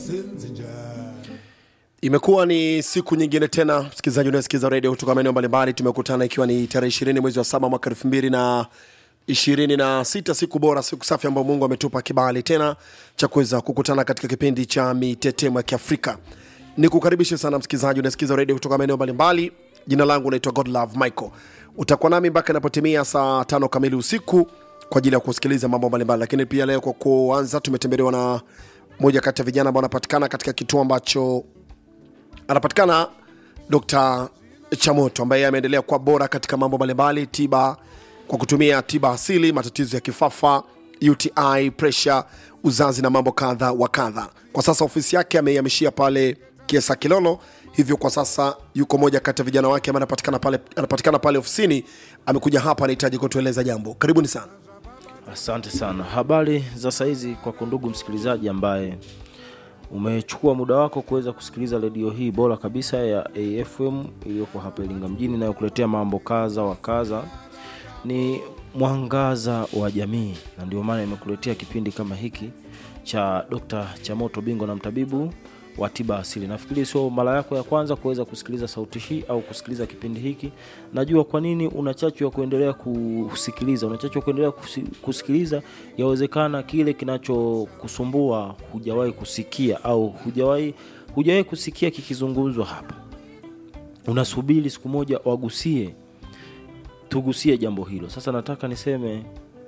Imekuwa ni siku nyingine tena, msikilizaji unayesikiza redio kutoka maeneo mbalimbali, tumekutana ikiwa ni tarehe ishirini mwezi wa saba mwaka elfu mbili na ishirini na sita siku bora, siku safi ambayo Mungu ametupa kibali tena cha kuweza kukutana katika kipindi cha mitetemo ya Kiafrika. Ni kukaribishe sana msikilizaji unayesikiza redio kutoka maeneo mbalimbali. Jina langu naitwa Godlove Michael. Utakuwa nami mpaka inapotimia saa tano kamili usiku kwa ajili ya kusikiliza mambo mbalimbali, lakini pia leo kwa kuanza, tumetembelewa na moja kati ya vijana ambao wanapatikana katika kituo ambacho anapatikana Dr. Chamoto ambaye ameendelea kuwa bora katika mambo mbalimbali, tiba kwa kutumia tiba asili, matatizo ya kifafa, UTI, pressure, uzazi na mambo kadha wa kadha. Kwa sasa ofisi yake ameihamishia pale Kiesa Kilolo, hivyo kwa sasa yuko moja kati ya vijana wake ambaye anapatikana pale, anapatikana pale ofisini. Amekuja hapa, anahitaji kutueleza jambo. Karibuni sana. Asante sana. Habari za saizi kwako ndugu msikilizaji ambaye umechukua muda wako kuweza kusikiliza redio hii bora kabisa ya AFM iliyoko hapa Iringa mjini inayokuletea mambo kadha wa kadha, ni mwangaza wa jamii, na ndio maana imekuletea kipindi kama hiki cha Dr. Chamoto, bingwa na mtabibu wa tiba asili. Nafikiri sio mara yako ya kwanza kuweza kusikiliza sauti hii au kusikiliza kipindi hiki. Najua kwa nini una chachu ya kuendelea kusikiliza, una chachu ya kuendelea kusi- kusikiliza. Yawezekana kile kinachokusumbua hujawahi kusikia au hujawahi hujawahi kusikia kikizungumzwa hapa, unasubiri siku moja wagusie, tugusie jambo hilo. Sasa nataka niseme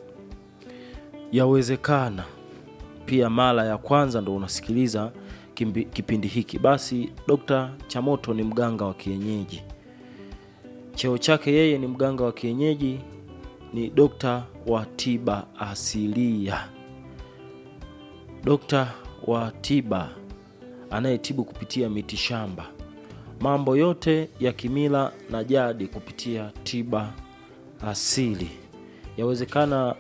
yawezekana pia mara ya kwanza ndo unasikiliza kimbi- kipindi hiki, basi Dr. Chamoto ni mganga wa kienyeji. Cheo chake yeye ni mganga wa kienyeji, ni dokta wa tiba asilia, dokta wa tiba anayetibu kupitia miti shamba, mambo yote ya kimila na jadi kupitia tiba asili. Yawezekana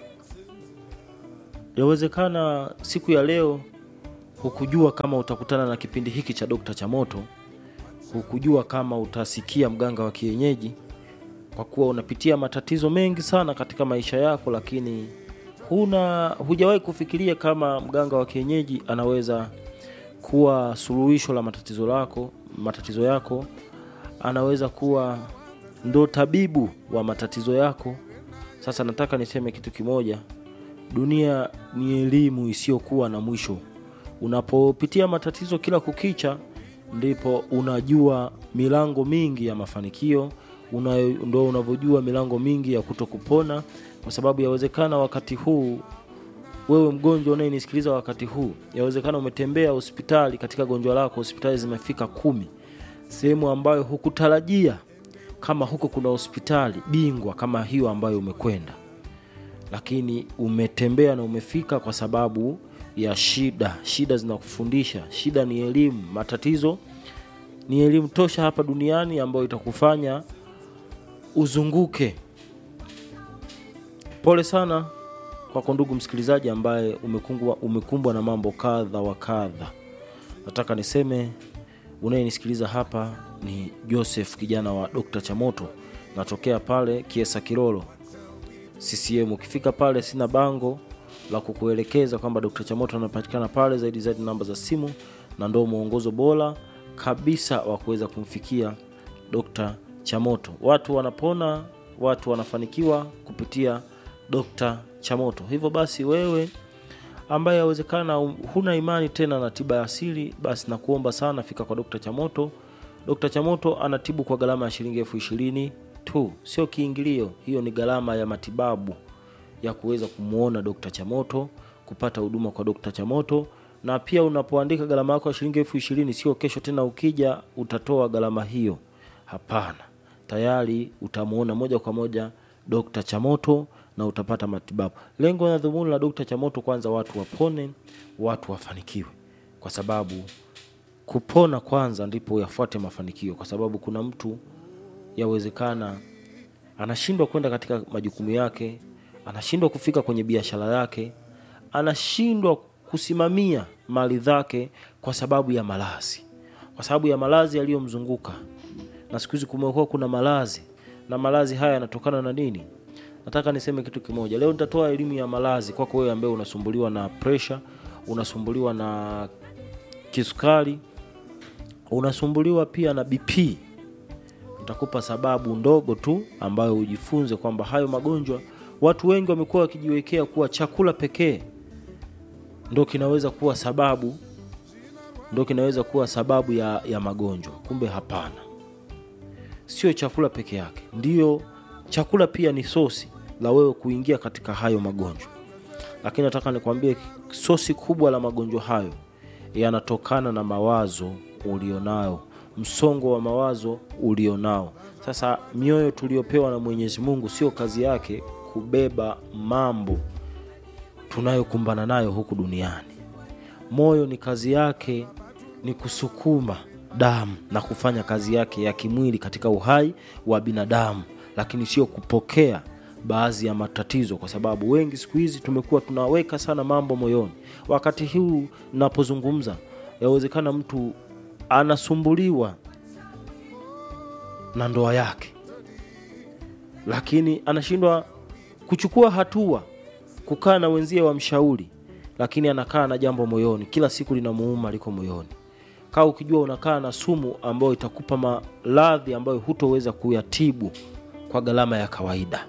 yawezekana siku ya leo hukujua kama utakutana na kipindi hiki cha Dokta Chamoto, hukujua kama utasikia mganga wa kienyeji, kwa kuwa unapitia matatizo mengi sana katika maisha yako, lakini huna hujawahi kufikiria kama mganga wa kienyeji anaweza kuwa suluhisho la matatizo lako matatizo yako, anaweza kuwa ndo tabibu wa matatizo yako. Sasa nataka niseme kitu kimoja, dunia ni elimu isiyokuwa na mwisho. Unapopitia matatizo kila kukicha, ndipo unajua milango mingi ya mafanikio una, ndo unavyojua milango mingi ya kuto kupona, kwa sababu yawezekana wakati huu wewe mgonjwa unayenisikiliza wakati huu, yawezekana umetembea hospitali katika gonjwa lako, hospitali zimefika kumi, sehemu ambayo hukutarajia kama huko kuna hospitali bingwa kama hiyo ambayo umekwenda lakini umetembea na umefika kwa sababu ya shida. Shida zinakufundisha, shida ni elimu, matatizo ni elimu tosha hapa duniani ambayo itakufanya uzunguke. Pole sana kwako ndugu msikilizaji ambaye umekumbwa, umekumbwa na mambo kadha wa kadha. Nataka niseme unayenisikiliza hapa ni Joseph kijana wa Dr. Chamoto, natokea pale Kiesa Kilolo CCM. Ukifika pale, sina bango la kukuelekeza kwamba Dr. Chamoto anapatikana pale, zaidi zaidi namba za simu, na ndo mwongozo bora kabisa wa kuweza kumfikia Dr. Chamoto. Watu wanapona, watu wanafanikiwa kupitia Dr. Chamoto. Hivyo basi wewe ambaye yawezekana huna imani tena na tiba ya asili, basi nakuomba sana, fika kwa Dr. Chamoto. Dr. Chamoto anatibu kwa gharama ya shilingi elfu ishirini tu, sio kiingilio. Hiyo ni gharama ya matibabu ya kuweza kumwona Dr. Chamoto, kupata huduma kwa Dr. Chamoto. Na pia unapoandika gharama yako ya shilingi elfu ishirini, sio kesho tena ukija utatoa gharama hiyo. Hapana, tayari utamwona moja kwa moja Dr. Chamoto na utapata matibabu. Lengo na dhumuni la Dr. Chamoto, kwanza watu wapone, watu wafanikiwe, kwa sababu kupona kwanza ndipo yafuate mafanikio, kwa sababu kuna mtu yawezekana anashindwa kwenda katika majukumu yake, anashindwa kufika kwenye biashara yake, anashindwa kusimamia mali zake kwa sababu ya malazi, kwa sababu ya malazi yaliyomzunguka. Na siku hizi kumekuwa kuna malazi, na malazi haya yanatokana na nini? Nataka niseme kitu kimoja leo. Nitatoa elimu ya malazi kwako wewe ambaye unasumbuliwa na pressure, unasumbuliwa na kisukari unasumbuliwa pia na bp nitakupa sababu ndogo tu ambayo ujifunze kwamba hayo magonjwa watu wengi wamekuwa wakijiwekea kuwa chakula pekee ndo kinaweza kuwa sababu ndo kinaweza kuwa sababu ya, ya magonjwa kumbe hapana sio chakula peke yake ndiyo chakula pia ni sosi la wewe kuingia katika hayo magonjwa lakini nataka nikwambie sosi kubwa la magonjwa hayo yanatokana na mawazo ulionayo msongo wa mawazo ulionao sasa mioyo tuliopewa na mwenyezi mungu sio kazi yake kubeba mambo tunayokumbana nayo huku duniani moyo ni kazi yake ni kusukuma damu na kufanya kazi yake ya kimwili katika uhai wa binadamu lakini sio kupokea baadhi ya matatizo kwa sababu wengi siku hizi tumekuwa tunaweka sana mambo moyoni wakati huu napozungumza yawezekana mtu anasumbuliwa na ndoa yake lakini anashindwa kuchukua hatua kukaa na wenzie wamshauri lakini anakaa na jambo moyoni kila siku linamuuma liko moyoni kaa ukijua unakaa na sumu ambayo itakupa maradhi ambayo hutoweza kuyatibu kwa gharama ya kawaida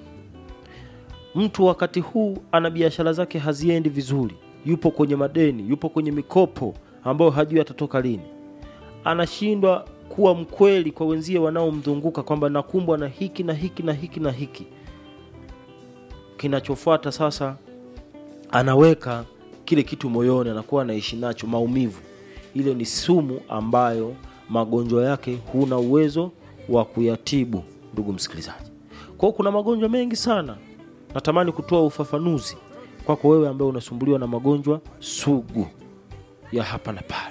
mtu wakati huu ana biashara zake haziendi vizuri yupo kwenye madeni yupo kwenye mikopo ambayo hajui atatoka lini anashindwa kuwa mkweli kwa wenzie wanaomzunguka kwamba nakumbwa na hiki na hiki na hiki na hiki kinachofuata sasa anaweka kile kitu moyoni anakuwa anaishi nacho maumivu ile ni sumu ambayo magonjwa yake huna uwezo wa kuyatibu ndugu msikilizaji kwao kuna magonjwa mengi sana natamani kutoa ufafanuzi kwako wewe ambaye unasumbuliwa na magonjwa sugu ya hapa na pale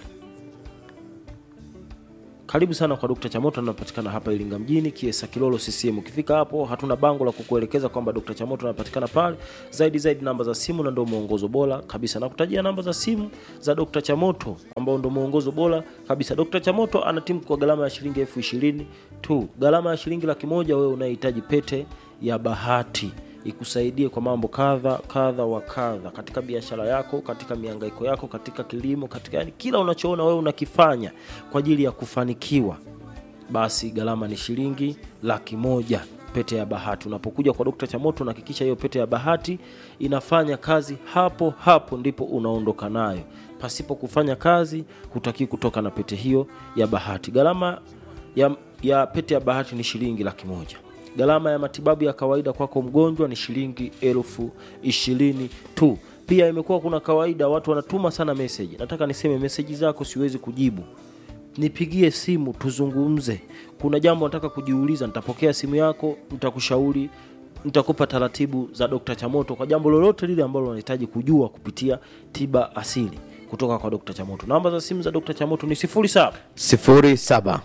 karibu sana kwa Dr. Chamoto anapatikana hapa Iringa mjini Kiesa Kilolo CCM. Ukifika hapo hatuna bango la kukuelekeza kwamba Dr. Chamoto anapatikana pale. Zaidi zaidi namba za simu na ndio mwongozo bora kabisa. Nakutajia namba za simu za Dr. Chamoto ambao ndio mwongozo bora kabisa. Dr. Chamoto anatimu kwa gharama ya shilingi elfu ishirini tu. Gharama ya shilingi laki moja wewe unahitaji pete ya bahati ikusaidie kwa mambo kadha kadha wa kadha katika biashara yako katika miangaiko yako katika kilimo katika yani kila unachoona wewe unakifanya kwa ajili ya kufanikiwa basi gharama ni shilingi laki moja pete ya bahati unapokuja kwa dokta chamoto unahakikisha hiyo pete ya bahati inafanya kazi hapo hapo ndipo unaondoka nayo pasipo kufanya kazi hutaki kutoka na pete hiyo ya bahati gharama ya, ya pete ya bahati ni shilingi laki moja gharama ya matibabu ya kawaida kwako mgonjwa ni shilingi elfu ishirini tu pia imekuwa kuna kawaida watu wanatuma sana meseji nataka niseme meseji zako siwezi kujibu nipigie simu tuzungumze kuna jambo nataka kujiuliza nitapokea simu yako nitakushauri nitakupa taratibu za dokta chamoto kwa jambo lolote lile ambalo unahitaji kujua kupitia tiba asili kutoka kwa dokta chamoto namba za simu za dokta chamoto ni 07 sifuri saba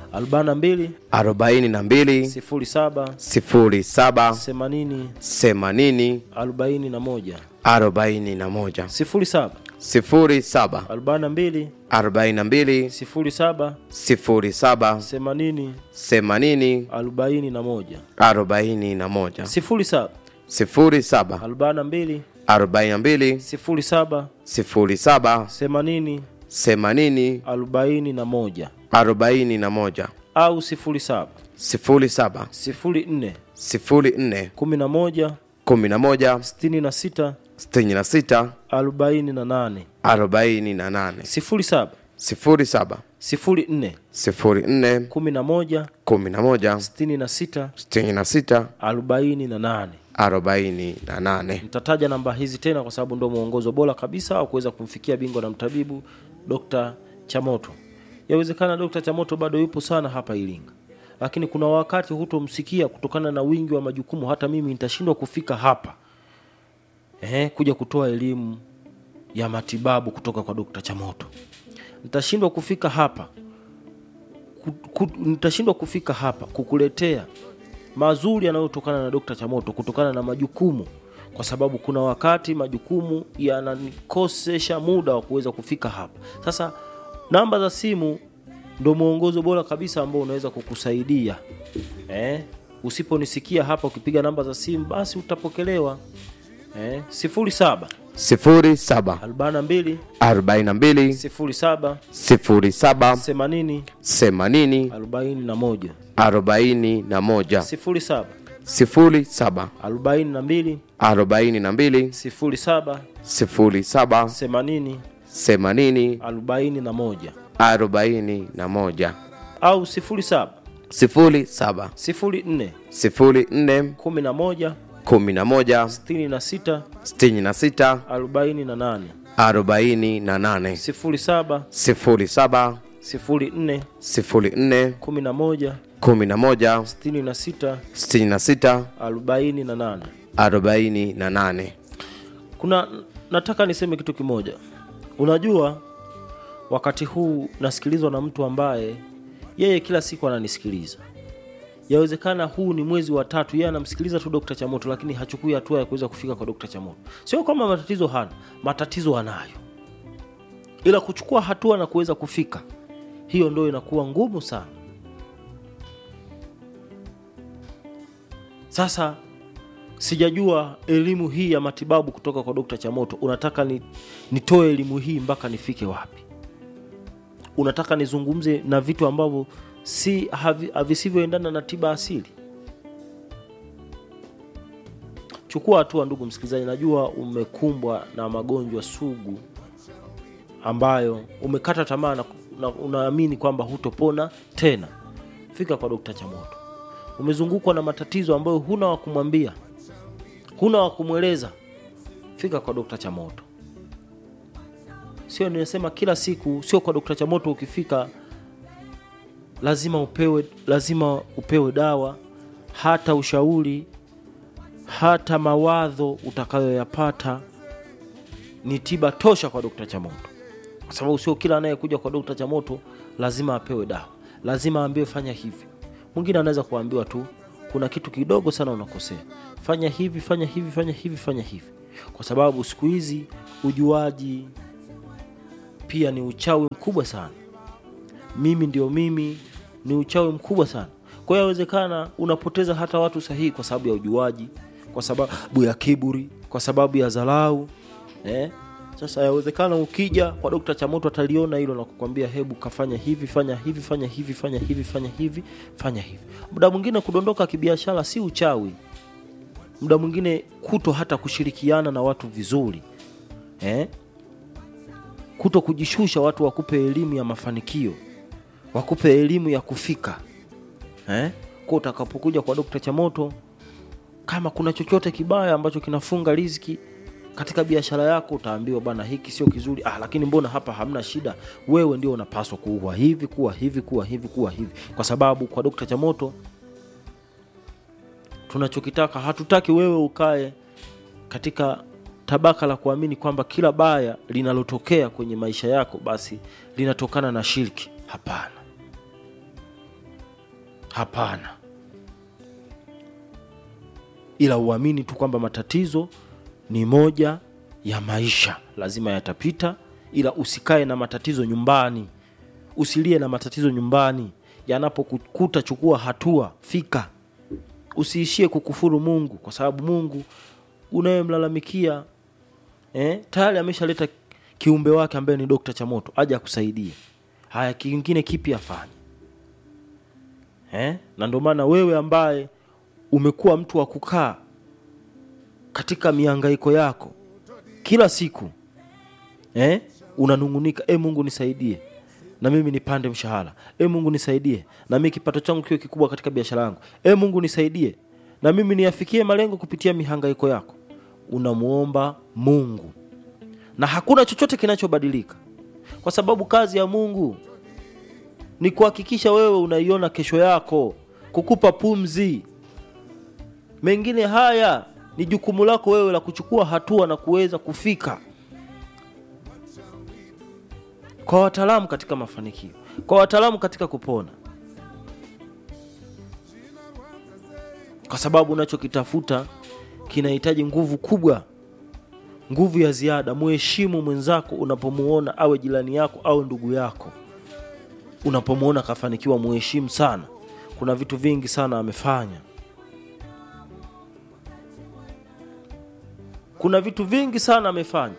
42 arobaini na mbili 07 sifuri saba 80 themanini 41 arobaini na moja 07 sifuri saba 42 arobaini na mbili 07 sifuri saba 80 themanini 41 arobaini na moja 07 sifuri saba 42 arobaini na mbili 07 sifuri saba 80 themanini 41 arobaini na moja au 07 sifuri saba 04 sifuri nne 11 kumi na moja 66 sitini na sita 48 arobaini na nane 07 sifuri saba 04 sifuri nne 11 kumi na moja 66 sitini na sita 48 arobaini na nane nitataja namba hizi tena kwa sababu ndio mwongozo bora kabisa wa kuweza kumfikia bingwa na mtabibu dr chamoto yawezekana dr chamoto bado yupo sana hapa iringa lakini kuna wakati hutomsikia kutokana na wingi wa majukumu hata mimi nitashindwa kufika hapa Ehe, kuja kutoa elimu ya matibabu kutoka kwa dr chamoto nitashindwa kufika hapa ku, ku, nitashindwa kufika hapa kukuletea mazuri yanayotokana na dokta chamoto kutokana na majukumu kwa sababu kuna wakati majukumu yananikosesha muda wa kuweza kufika hapa sasa namba za simu ndo mwongozo bora kabisa ambao unaweza kukusaidia eh? usiponisikia hapa ukipiga namba za simu basi utapokelewa eh, sifuri saba sifuri saba arobaini na mbili arobaini na mbili sifuri saba sifuri saba themanini themanini arobaini na moja arobaini na moja sifuri saba sifuri saba arobaini na mbili arobaini na mbili sifuri saba sifuri saba themanini themanini arobaini na moja arobaini na moja au sifuri saba sifuri saba sifuri nne sifuri nne kumi na moja kumi na moja sitini na sita sitini na sita arobaini na nane arobaini na nane sifuri saba sifuri saba sifuri nne sifuri nne kumi na moja kumi na moja sitini na sita sitini na sita arobaini na nane arobaini na nane kuna nataka niseme kitu kimoja unajua wakati huu nasikilizwa na mtu ambaye yeye kila siku ananisikiliza yawezekana huu ni mwezi wa tatu yeye anamsikiliza tu dokta chamoto lakini hachukui hatua ya kuweza kufika kwa dokta chamoto sio kwamba matatizo hana matatizo anayo ila kuchukua hatua na kuweza kufika hiyo ndo inakuwa ngumu sana sasa sijajua elimu hii ya matibabu kutoka kwa dokta chamoto unataka ni, nitoe elimu hii mpaka nifike wapi unataka nizungumze na vitu ambavyo si havi- havisivyoendana na tiba asili chukua hatua ndugu msikilizaji najua umekumbwa na magonjwa sugu ambayo umekata tamaa na, na unaamini kwamba hutopona tena fika kwa dokta chamoto umezungukwa na matatizo ambayo huna wa kumwambia huna wa kumweleza fika kwa dokta chamoto sio nimesema kila siku sio kwa dokta chamoto ukifika lazima upewe lazima upewe dawa hata ushauri hata mawadho utakayoyapata ni tiba tosha kwa dokta chamoto kwa sababu sio kila anayekuja kwa dokta chamoto lazima apewe dawa lazima aambiwe fanya hivi mwingine anaweza kuambiwa tu kuna kitu kidogo sana unakosea fanya hivi fanya hivi fanya hivi fanya hivi kwa sababu siku hizi ujuaji pia ni uchawi mkubwa sana mimi ndio mimi ni uchawi mkubwa sana kwa hiyo yawezekana unapoteza hata watu sahihi kwa sababu ya ujuaji kwa sababu ya kiburi kwa sababu ya dharau eh? sasa yawezekana ukija kwa dokta chamoto ataliona hilo na kukwambia hebu kafanya hivi fanya hivi fanya hivi fanya hivi fanya hivi fanya hivi muda mwingine kudondoka kibiashara si uchawi muda mwingine kuto hata kushirikiana na watu vizuri eh? kuto kujishusha watu wakupe elimu ya mafanikio wakupe elimu ya kufika eh? kwa utakapokuja kwa dokta chamoto kama kuna chochote kibaya ambacho kinafunga riziki katika biashara yako utaambiwa bana hiki sio kizuri ah, lakini mbona hapa hamna shida wewe ndio unapaswa kuwa hivi kuwa hivi kuwa hivi kuwa hivi kwa sababu kwa dokta chamoto tunachokitaka hatutaki wewe ukae katika tabaka la kuamini kwamba kila baya linalotokea kwenye maisha yako basi linatokana na shirki hapana hapana ila uamini tu kwamba matatizo ni moja ya maisha lazima yatapita ila usikae na matatizo nyumbani usilie na matatizo nyumbani yanapokukuta chukua hatua fika usiishie kukufuru mungu kwa sababu mungu unayemlalamikia eh, tayari ameshaleta kiumbe wake ambaye ni dokta chamoto aje akusaidie haya kingine kipi afanye eh? na ndio maana wewe ambaye umekuwa mtu wa kukaa katika miangaiko yako kila siku eh? unanungunika e mungu nisaidie na mimi nipande mshahara e mungu nisaidie na mimi kipato changu kiwe kikubwa katika biashara yangu e mungu nisaidie na mimi niyafikie malengo kupitia mihangaiko yako unamuomba mungu na hakuna chochote kinachobadilika kwa sababu kazi ya mungu ni kuhakikisha wewe unaiona kesho yako kukupa pumzi mengine haya ni jukumu lako wewe la kuchukua hatua na kuweza kufika kwa wataalamu katika mafanikio kwa wataalamu katika kupona kwa sababu unachokitafuta kinahitaji nguvu kubwa nguvu ya ziada muheshimu mwenzako unapomuona awe jirani yako au ndugu yako unapomuona akafanikiwa muheshimu sana kuna vitu vingi sana amefanya kuna vitu vingi sana amefanya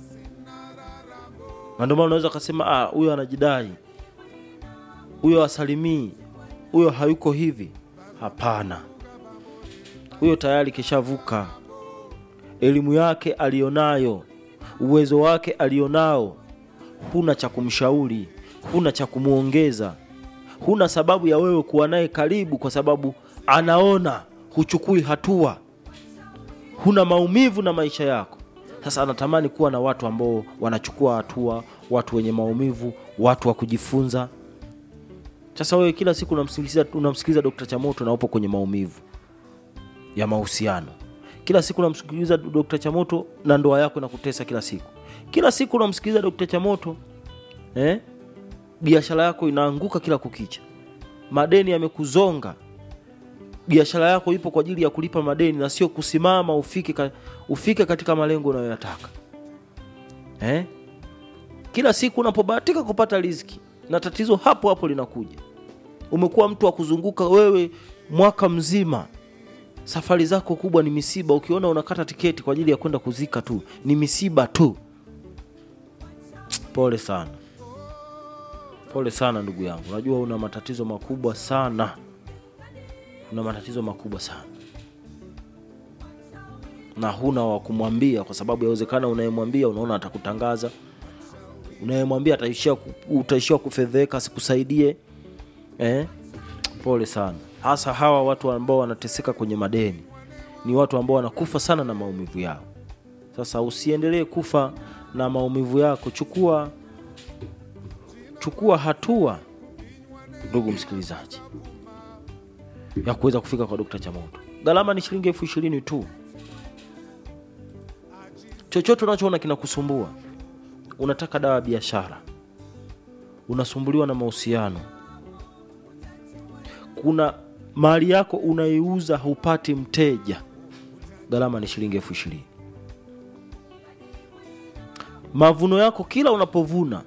na ndio maana unaweza ukasema "Ah, huyo anajidai huyo asalimii huyo hayuko hivi hapana huyo tayari kishavuka elimu yake alionayo uwezo wake alionao huna cha kumshauri huna cha kumwongeza huna sababu ya wewe kuwa naye karibu kwa sababu anaona huchukui hatua huna maumivu na maisha yako sasa anatamani kuwa na watu ambao wanachukua hatua watu wenye maumivu watu wa kujifunza sasa wewe kila siku unamsikiliza unamsikiliza Dr. Chamoto na upo kwenye maumivu ya mahusiano. Kila siku unamsikiliza Dr. Chamoto na ndoa yako inakutesa kila siku. Kila siku unamsikiliza Dr. Chamoto eh? Biashara yako inaanguka kila kukicha. Madeni yamekuzonga. Biashara yako ipo kwa ajili ya kulipa madeni na sio kusimama ufike, ka, ufike katika malengo unayoyataka. Eh? Kila siku unapobahatika kupata riziki na tatizo hapo hapo linakuja. Umekuwa mtu wa kuzunguka wewe mwaka mzima, safari zako kubwa ni misiba. Ukiona unakata tiketi kwa ajili ya kwenda kuzika tu, ni misiba tu. Pole sana, pole sana ndugu yangu, najua una matatizo makubwa sana, una matatizo makubwa sana na huna wa kumwambia, kwa sababu yawezekana unayemwambia unaona atakutangaza unayemwambia ataishia ku- utaishia kufedheka asikusaidie eh? pole sana hasa hawa watu ambao wanateseka kwenye madeni ni watu ambao wanakufa sana na maumivu yao sasa usiendelee kufa na maumivu yako chukua chukua hatua ndugu msikilizaji ya kuweza kufika kwa dokta chamoto gharama ni shilingi elfu ishirini tu chochote unachoona kinakusumbua unataka dawa ya biashara unasumbuliwa na mahusiano kuna mali yako unaiuza hupati mteja gharama ni shilingi elfu ishirini mavuno yako kila unapovuna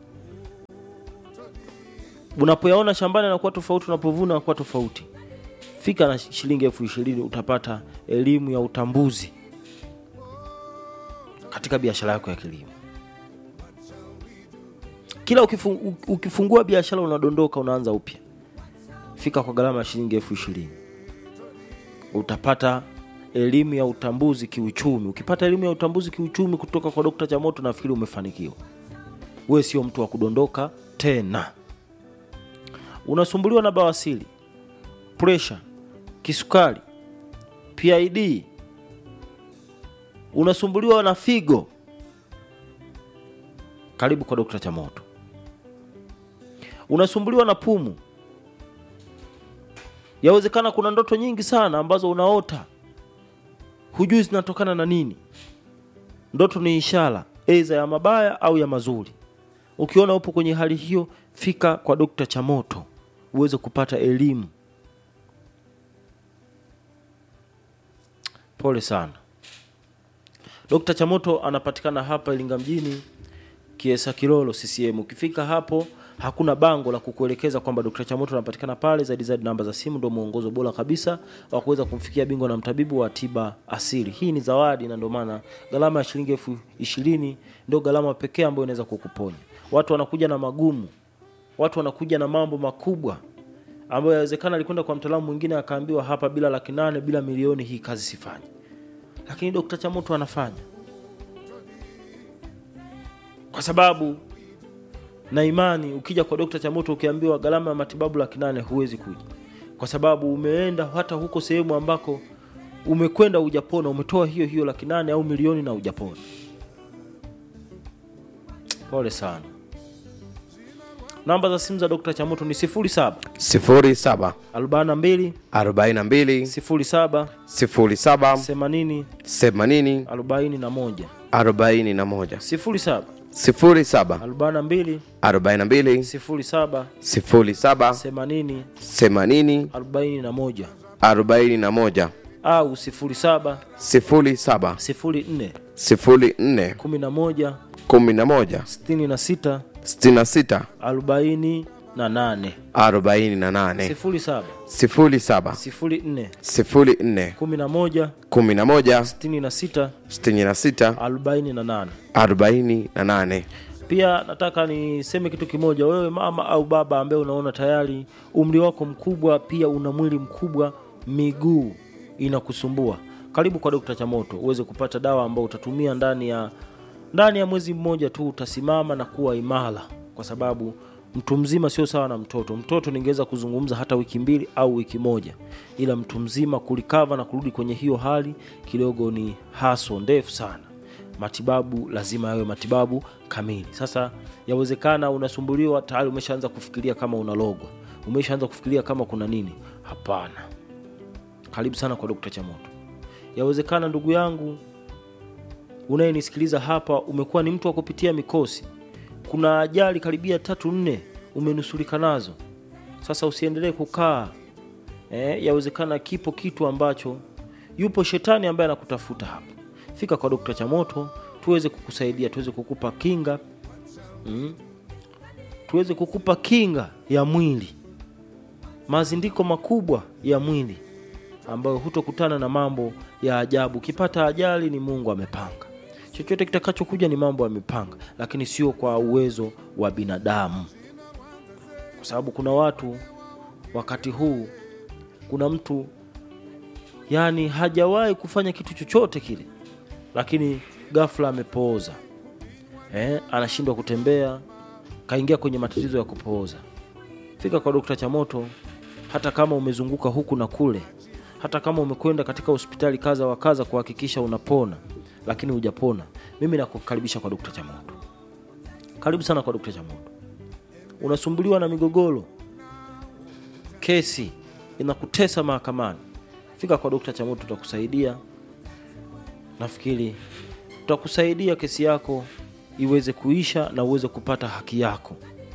unapoyaona shambani anakuwa tofauti unapovuna anakuwa tofauti fika na shilingi elfu ishirini utapata elimu ya utambuzi katika biashara yako ya kilimo kila ukifu, ukifungua biashara unadondoka unaanza upya fika kwa gharama ya shilingi elfu ishirini utapata elimu ya utambuzi kiuchumi ukipata elimu ya utambuzi kiuchumi kutoka kwa dokta chamoto nafikiri umefanikiwa wewe sio mtu wa kudondoka tena unasumbuliwa na bawasili presha kisukari pid unasumbuliwa na figo karibu kwa dokta chamoto unasumbuliwa na pumu yawezekana kuna ndoto nyingi sana ambazo unaota hujui zinatokana na nini ndoto ni ishara aidha ya mabaya au ya mazuri ukiona upo kwenye hali hiyo fika kwa dokta chamoto uweze kupata elimu pole sana dokta chamoto anapatikana hapa ilinga mjini kiesa kilolo ccm ukifika hapo hakuna bango la kukuelekeza kwamba Dr. Chamoto anapatikana pale. Zaidi zaidi, namba za simu ndio mwongozo bora kabisa wa kuweza kumfikia bingwa na mtabibu wa tiba asili. Hii ni zawadi, na ndio maana gharama ya shilingi elfu ishirini ndio gharama pekee ambayo inaweza kukuponya. Watu wanakuja na magumu, watu wanakuja na mambo makubwa ambayo yawezekana alikwenda kwa mtaalamu mwingine akaambiwa, hapa bila laki nane bila milioni hii kazi sifanyi, lakini Dr. Chamoto anafanya kwa sababu na imani ukija kwa dokta chamoto ukiambiwa gharama ya matibabu laki nane huwezi kuja kwa sababu umeenda hata huko sehemu ambako umekwenda hujapona umetoa hiyo hiyo laki nane au milioni na hujapona pole sana namba za simu za dokta chamoto ni 07 07 42 42 07 07 80 80 41 41 07 07 42 42 07 07 80 80 41 41 au 07 07 04 04 11 11 66 66 41 na nane arobaini na nane sifuri saba sifuri saba sifuri nne sifuri nne kumi na moja kumi na moja sitini na sita sitini na sita arobaini na nane arobaini na nane pia nataka niseme kitu kimoja wewe mama au baba ambaye unaona tayari umri wako mkubwa pia una mwili mkubwa miguu inakusumbua karibu kwa dokta chamoto uweze kupata dawa ambayo utatumia ndani ya ndani ya mwezi mmoja tu utasimama na kuwa imara kwa sababu mtu mzima sio sawa na mtoto mtoto ningeweza kuzungumza hata wiki mbili au wiki moja ila mtu mzima kulikava na kurudi kwenye hiyo hali kidogo ni haso ndefu sana matibabu lazima yawe matibabu kamili sasa yawezekana unasumbuliwa tayari umeshaanza kufikiria kama unalogwa umeshaanza kufikiria kama kuna nini hapana karibu sana kwa dokta chamoto yawezekana ndugu yangu unayenisikiliza hapa umekuwa ni mtu wa kupitia mikosi kuna ajali karibia tatu nne umenusurika nazo sasa usiendelee kukaa eh, yawezekana kipo kitu ambacho yupo shetani ambaye anakutafuta hapa fika kwa dokta chamoto tuweze kukusaidia tuweze kukupa kinga mm, tuweze kukupa kinga ya mwili mazindiko makubwa ya mwili ambayo hutokutana na mambo ya ajabu ukipata ajali ni mungu amepanga chochote kitakachokuja ni mambo amepanga lakini sio kwa uwezo wa binadamu kwa sababu kuna watu wakati huu kuna mtu yani hajawahi kufanya kitu chochote kile lakini ghafla amepooza eh, anashindwa kutembea kaingia kwenye matatizo ya kupooza fika kwa dokta chamoto hata kama umezunguka huku na kule hata kama umekwenda katika hospitali kaza wa kaza kuhakikisha unapona lakini hujapona mimi nakukaribisha kwa dokta chamoto karibu sana kwa dokta chamoto unasumbuliwa na migogoro kesi inakutesa mahakamani fika kwa dokta chamoto tutakusaidia nafikiri tutakusaidia kesi yako iweze kuisha na uweze kupata haki yako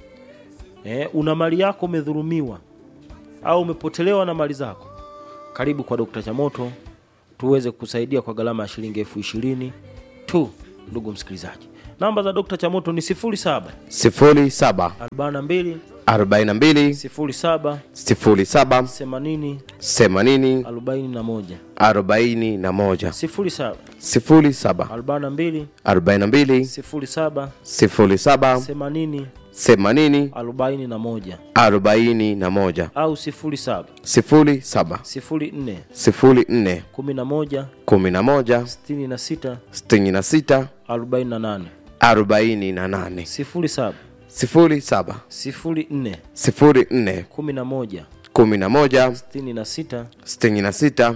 eh, una mali yako umedhulumiwa au umepotelewa na mali zako karibu kwa dokta chamoto tuweze kusaidia kwa gharama ya shilingi elfu ishirini tu ndugu msikilizaji namba za dokta chamoto ni 07 sifuri saba 42 arobaini na mbili 07 sifuri saba 80 themanini 41 arobaini na moja 07 sifuri saba 42 arobaini na mbili 07 sifuri saba 80 themanini 41 arobaini na moja au 07 sifuri saba 04 sifuri nne 11 kumi na moja 66 sitini na sita 48 arobaini na nane 07 sifuri saba 04 sifuri nne 11 kumi na moja 66 sitini na sita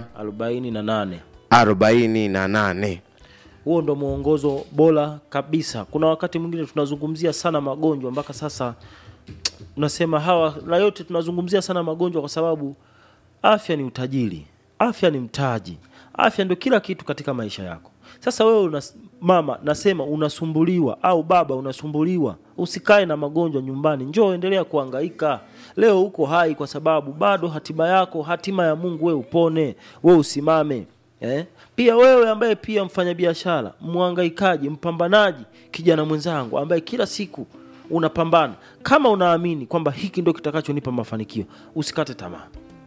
48 arobaini na nane huo ndo mwongozo bora kabisa kuna wakati mwingine tunazungumzia sana magonjwa mpaka sasa unasema hawa na yote tunazungumzia sana magonjwa kwa sababu afya ni utajiri afya ni mtaji afya ndio kila kitu katika maisha yako sasa wewe unas, mama nasema unasumbuliwa au baba unasumbuliwa usikae na magonjwa nyumbani njoo endelea kuangaika leo uko hai kwa sababu bado hatima yako hatima ya mungu we upone we usimame eh? pia wewe ambaye pia mfanyabiashara mwangaikaji mpambanaji kijana mwenzangu ambaye kila siku unapambana kama unaamini kwamba hiki ndio kitakachonipa mafanikio usikate tamaa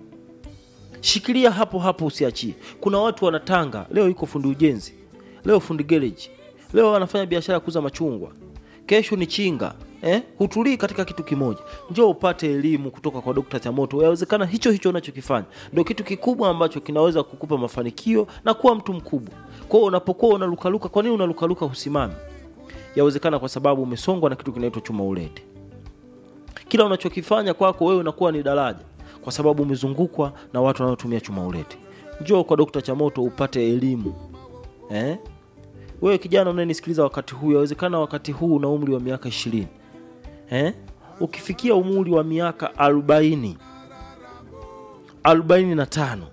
shikilia hapo hapo usiachie kuna watu wanatanga leo yuko fundi ujenzi leo fundi gereji leo anafanya biashara ya kuuza machungwa kesho ni chinga eh? hutulii katika kitu kimoja njoo upate elimu kutoka kwa dokta chamoto yawezekana hicho hicho unachokifanya ndio kitu kikubwa ambacho kinaweza kukupa mafanikio na kuwa mtu mkubwa kwao unapokuwa unalukaluka kwa nini unalukaluka husimami yawezekana kwa sababu umesongwa na kitu kinaitwa chuma ulete kila unachokifanya kwako wewe unakuwa ni daraja kwa sababu umezungukwa na watu wanaotumia chuma ulete njoo kwa dokta chamoto upate elimu eh? wewe kijana unayenisikiliza wakati huu yawezekana wakati huu una umri wa miaka ishirini eh? ukifikia umri wa miaka arobaini arobaini na tano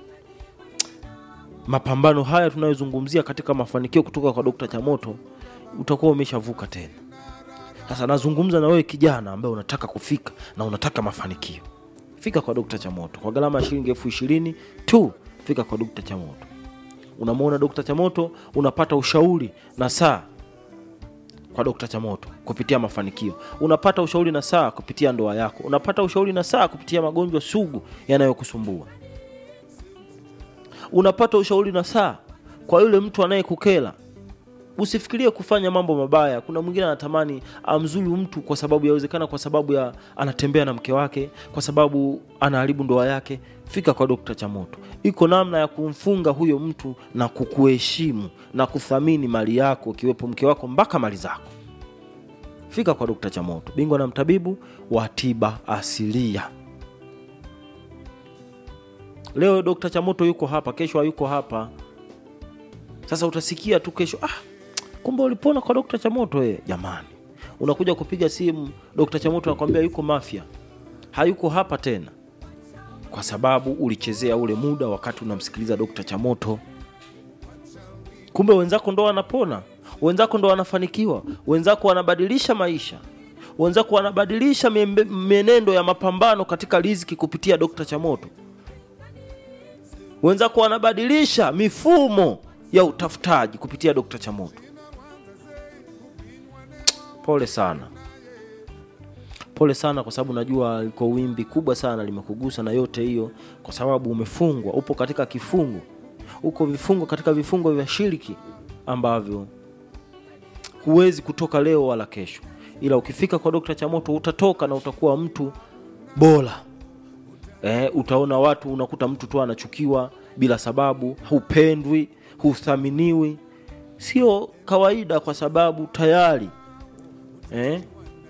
mapambano haya tunayozungumzia katika mafanikio kutoka kwa dokta chamoto utakuwa umeshavuka tena sasa nazungumza na wewe kijana ambaye unataka kufika na unataka mafanikio fika kwa dokta chamoto kwa gharama ya shilingi elfu ishirini tu fika kwa dokta chamoto unamwona dokta chamoto unapata ushauri na saa kwa dokta chamoto kupitia mafanikio unapata ushauri na saa kupitia ndoa yako unapata ushauri na saa kupitia magonjwa sugu yanayokusumbua unapata ushauri na saa kwa yule mtu anayekukela usifikirie kufanya mambo mabaya kuna mwingine anatamani amzuru mtu kwa sababu yawezekana kwa sababu ya anatembea na mke wake kwa sababu anaharibu ndoa yake fika kwa dokta chamoto iko namna ya kumfunga huyo mtu na kukuheshimu na kuthamini mali yako ikiwepo mke wako mpaka mali zako fika kwa dokta chamoto bingwa na mtabibu wa tiba asilia leo dokta chamoto yuko hapa kesho hayuko hapa sasa utasikia tu kesho ah, kumbe ulipona kwa dokta chamoto eh. jamani unakuja kupiga simu dokta chamoto anakwambia yuko mafya hayuko hapa tena kwa sababu ulichezea ule muda wakati unamsikiliza dokta chamoto kumbe wenzako ndo wanapona wenzako ndo wanafanikiwa wenzako wanabadilisha maisha wenzako wanabadilisha miembe- mienendo ya mapambano katika riziki kupitia dokta chamoto wenzako wanabadilisha mifumo ya utafutaji kupitia dokta chamoto pole sana pole sana kwa sababu najua liko wimbi kubwa sana limekugusa na yote hiyo kwa sababu umefungwa upo katika kifungo uko vifungo katika vifungo vya shiriki ambavyo huwezi kutoka leo wala kesho ila ukifika kwa dokta chamoto utatoka na utakuwa mtu bora eh, utaona watu unakuta mtu tu anachukiwa bila sababu hupendwi huthaminiwi sio kawaida kwa sababu tayari eh,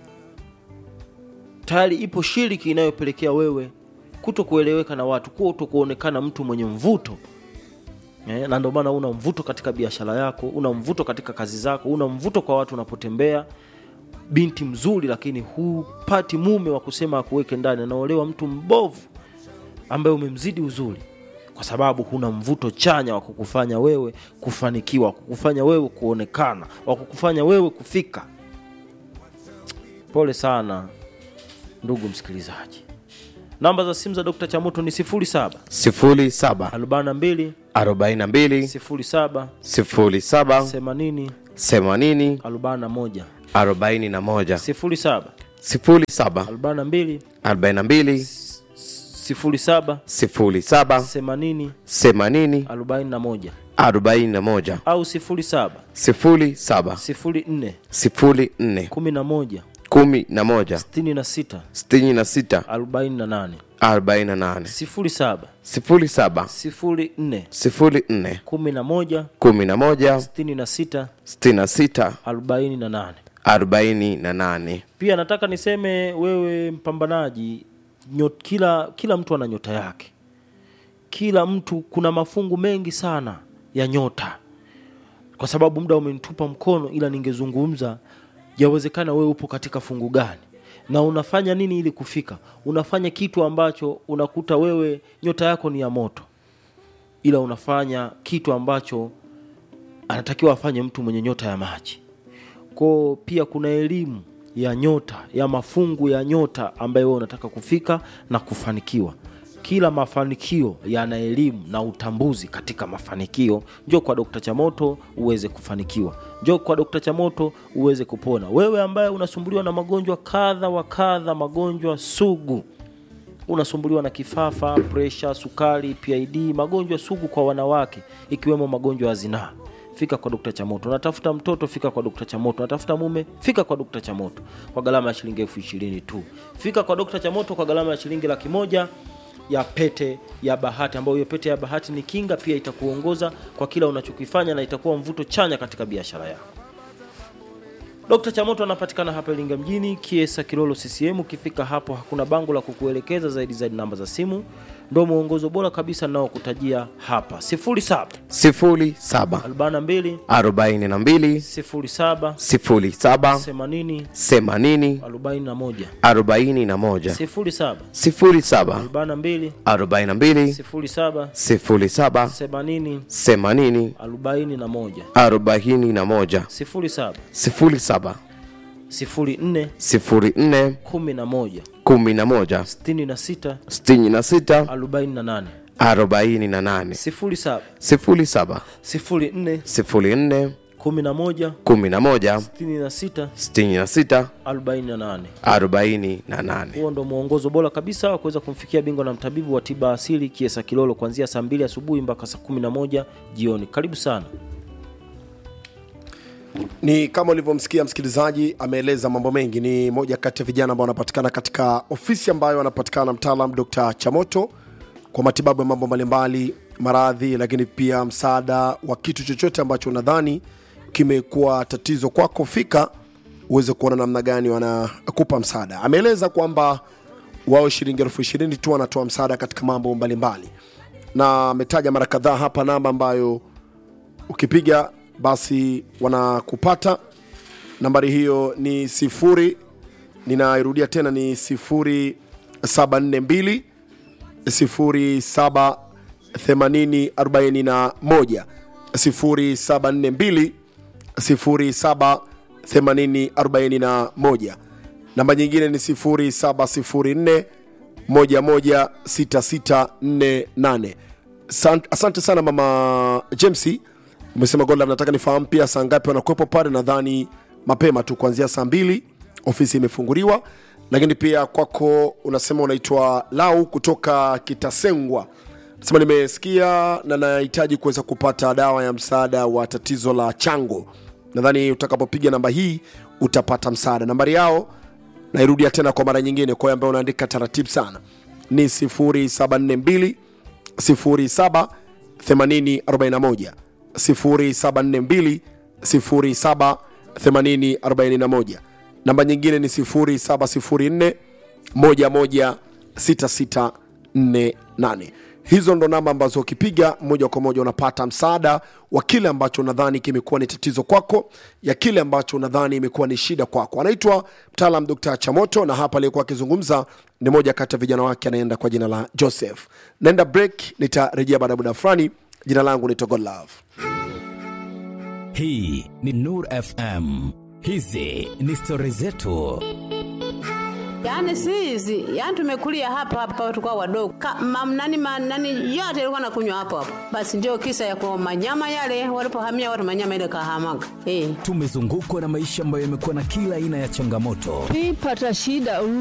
tayari ipo shiriki inayopelekea wewe kuto kueleweka na watu kuto kuonekana mtu mwenye mvuto eh, na ndio maana una mvuto katika biashara yako una mvuto katika kazi zako una mvuto kwa watu unapotembea binti mzuri lakini hupati mume wa kusema akuweke ndani anaolewa mtu mbovu ambaye umemzidi uzuri kwa sababu huna mvuto chanya wa kukufanya wewe kufanikiwa wa kukufanya wewe kuonekana wa kukufanya wewe kufika pole sana ndugu msikilizaji namba za simu za dokta chamoto ni 07 07 42 42 07 07 80 80 41 41 07 07 42 42 07 07 80 80 41 41 au 07 07 04 04 11 11 66 66 48 48 07 07 04 04 11 11 66 66 48 48 pia nataka niseme wewe mpambanaji nyot, kila kila mtu ana nyota yake kila mtu kuna mafungu mengi sana ya nyota kwa sababu muda umenitupa mkono ila ningezungumza yawezekana wewe upo katika fungu gani na unafanya nini ili kufika unafanya kitu ambacho unakuta wewe nyota yako ni ya moto ila unafanya kitu ambacho anatakiwa afanye mtu mwenye nyota ya maji ko pia kuna elimu ya nyota ya mafungu ya nyota ambayo wewe unataka kufika na kufanikiwa kila mafanikio yana elimu na utambuzi katika mafanikio njo kwa dokta chamoto uweze kufanikiwa njo kwa dokta chamoto uweze kupona wewe ambaye unasumbuliwa na magonjwa kadha wa kadha magonjwa sugu unasumbuliwa na kifafa presha sukari pid magonjwa sugu kwa wanawake ikiwemo magonjwa ya zinaa fika kwa dokta chamoto unatafuta mtoto fika kwa dokta chamoto unatafuta mume fika kwa dokta chamoto kwa gharama ya shilingi elfu ishirini tu fika kwa dokta chamoto kwa gharama ya shilingi laki moja ya pete ya bahati ambayo hiyo pete ya bahati ni kinga pia itakuongoza kwa kila unachokifanya na itakuwa mvuto chanya katika biashara yako Dr. Chamoto anapatikana hapa Iringa mjini, Kiesa Kilolo CCM. Ukifika hapo hakuna bango la kukuelekeza zaidi zaidi, namba za simu ndio mwongozo bora kabisa ninaokutajia hapa 07 07 42 42 07 07 80 80 41 41 07 07 42 42 07 07 80 80 41 41 07 07 04 04 11 11 66 66 48 48 07 07 04 04 kumi na moja kumi na moja sitini na sita sitini na sita arobaini na nane arobaini na nane huo ndo mwongozo bora kabisa wa kuweza kumfikia bingwa na mtabibu wa tiba asili kiesa kilolo kuanzia saa mbili asubuhi mpaka saa kumi na moja jioni karibu sana ni kama ulivyomsikia msikilizaji ameeleza mambo mengi ni moja kati ya vijana ambao wanapatikana katika ofisi ambayo anapatikana mtaalam dr chamoto kwa matibabu ya mambo mbalimbali maradhi lakini pia msaada wa kitu chochote ambacho unadhani kimekuwa tatizo kwako fika uweze kuona namna gani wanakupa msaada ameeleza kwamba wao shilingi elfu ishirini tu wanatoa msaada katika mambo mbalimbali na ametaja mara kadhaa hapa namba ambayo ukipiga basi wanakupata nambari hiyo ni sifuri ninairudia tena ni sifuri saba nne mbili sifuri saba themanini arobaini na moja sifuri saba nne mbili sifuri saba themanini arobaini na moja namba nyingine ni sifuri saba sifuri nne moja moja sita sita nne nane San- asante sana mama james umesema gola nataka nifahamu pia saa ngapi wanakuwepo pale nadhani mapema tu kuanzia saa mbili ofisi imefunguliwa lakini pia kwako unasema unaitwa lau kutoka kitasengwa sema nimesikia na nahitaji kuweza kupata dawa ya msaada wa tatizo la chango nadhani utakapopiga namba hii utapata msaada nambari yao nairudia tena kwa mara nyingine kwa ambayo unaandika taratibu sana ni 0742 07 8041 0742 07 8041 namba nyingine ni 0704 116648 hizo ndo namba ambazo ukipiga moja kwa moja unapata msaada wa kile ambacho unadhani kimekuwa ni tatizo kwako ya kile ambacho unadhani imekuwa ni shida kwako anaitwa mtaalam dr chamoto na hapa aliyekuwa akizungumza ni moja kati ya vijana wake anaenda kwa jina la joseph naenda break nitarejea baada ya muda fulani jina langu ni togolove hii ni nur fm hizi ni stori zetu Yaani si hizi, yaani tumekulia hapa hapa tukao wadogo. Ka, mam, nani, ma, nani yote ilikuwa nakunywa hapo hapo. Basi ndio kisa ya kwa manyama yale walipohamia watu manyama ile kahamaga. Eh. tumezungukwa na maisha ambayo yamekuwa na kila aina ya changamoto twipata shida